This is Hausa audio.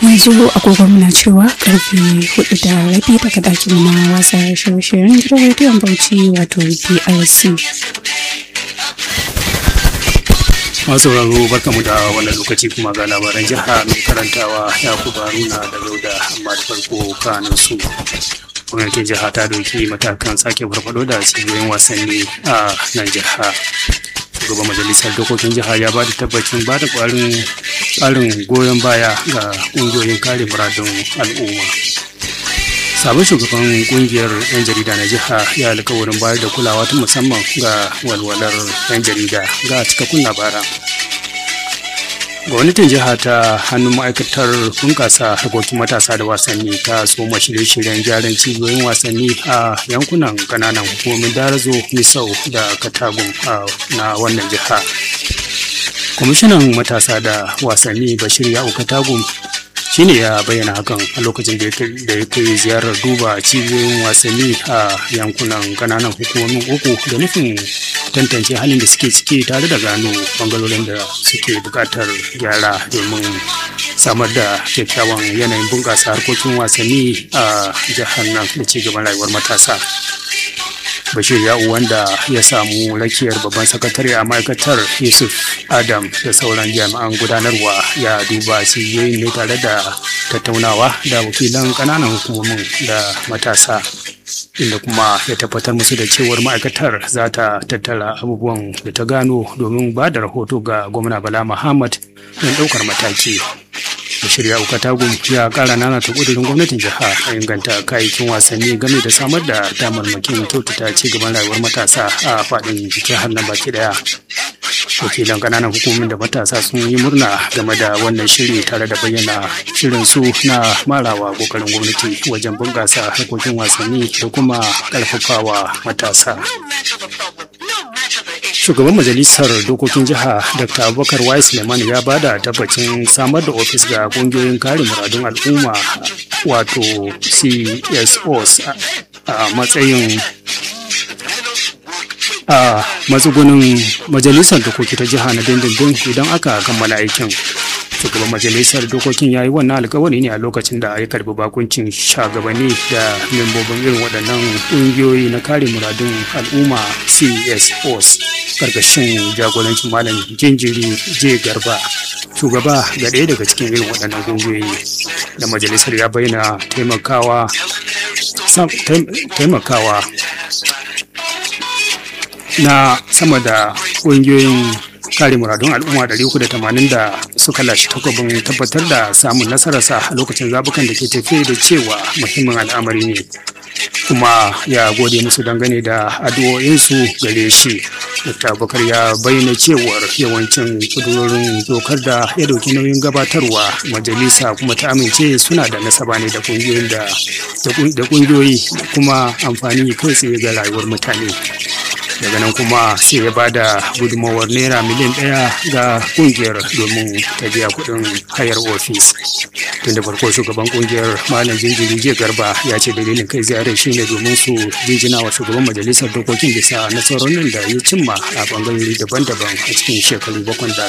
yanzu agogon na cewa karfe hudu da rabi daga dakin na wasa shirye-shiryen gidan rediyon bauchi wato brc masu sauraro barkamu da wannan lokaci kuma ga labaran jiha mai karantawa ya kubaruna da gauda amma da farko kanin su gwamnatin jiha ta doki matakan sake farfado da cibiyoyin wasanni a nan jiha shugaban majalisar dokokin jiha ya ba da tabbacin ba da ƙwarin goyon baya ga ƙungiyoyin kare muradun al'umma sabon shugaban kungiyar 'yan jarida na jiha ya alkawarin bayar da kulawa ta musamman ga walwalar 'yan jarida ga cikakkun labaran gwamnatin jiha ta hannun ma'aikatar bunkasa harkokin matasa da wasanni ta soma shirye-shiryen gyaran cibiyoyin wasanni a yankunan kananan hukumomin darazo misau da katagun na wannan jiha kwamishinan matasa da wasanni bashir ya'u katagun shine ya bayyana hakan a lokacin da ya kai ziyarar duba cibiyoyin wasanni a yankunan kananan hukumomin uku da nufin tantance halin da suke ciki tare da gano bangarorin da suke bukatar gyara domin samar da kyakkyawan yanayin bunƙasa harkokin wasanni a jihar nan da ci gaban rayuwar matasa bashir ya'u wanda ya samu rakiyar babban sakatare a ma'aikatar yusuf adam da sauran jami'an gudanarwa ya duba cibiyoyin ne tare da tattaunawa da wakilan kananan hukumomin da matasa inda kuma ya tabbatar musu da cewar ma'aikatar za ta tattara abubuwan da ta gano domin ba da rahoto ga gwamna bala muhammad don ɗaukar mataki Bashir ya Ukatagun ya kara nana ta kudurin gwamnatin jiha a inganta kayayyakin wasanni game da samar da damarmakin kyautata ci gaban rayuwar matasa a faɗin jihar nan baki daya. Wakilan kananan hukumomin da matasa sun yi murna game da wannan shiri tare da bayyana shirin su na marawa kokarin gwamnati wajen bunƙasa harkokin wasanni da kuma ƙarfafawa matasa. shugaban majalisar dokokin jiha dr abubakar wai suleiman ya bada tabbacin samar da ofis ga kungiyoyin kare muradun al'umma wato csos a matsayin a matsugunin majalisar dokoki ta jiha na dindindin idan aka kammala aikin shugaban majalisar dokokin ya yi wannan alkawari ne a lokacin da ya karbi bakuncin shagabanni da membobin irin waɗannan ƙungiyoyi na kare muradun al'umma csos karkashin jagorancin malam jinjiri je garba shugaba ga ɗaya daga cikin irin waɗannan ƙungiyoyi da majalisar ya bayyana taimakawa taimakawa na sama da ƙungiyoyin kare muradun al'umma 380 da suka lashe takwabin tabbatar da samun nasararsa a lokacin zabukan da ke tafe da cewa muhimmin al'amari ne kuma ya gode musu dangane da addu'o'insu gare shi dr abubakar ya bayyana cewar yawancin kudurorin dokar da ya dauki nauyin gabatarwa majalisa kuma ta amince suna da nasaba ne da kungiyoyin da kungiyoyi kuma amfani kai tsaye ga rayuwar mutane daga nan kuma sai ya bada gudunmawar naira miliyan ɗaya ga kungiyar domin ta biya kuɗin hayar ofis tun da farko shugaban kungiyar malam jinjiri jiya garba ya ce dalilin kai ziyarar shi ne domin su jinjina wa shugaban majalisar dokokin bisa nasarorin da ya cimma a bangarori daban-daban a cikin shekaru bakwai da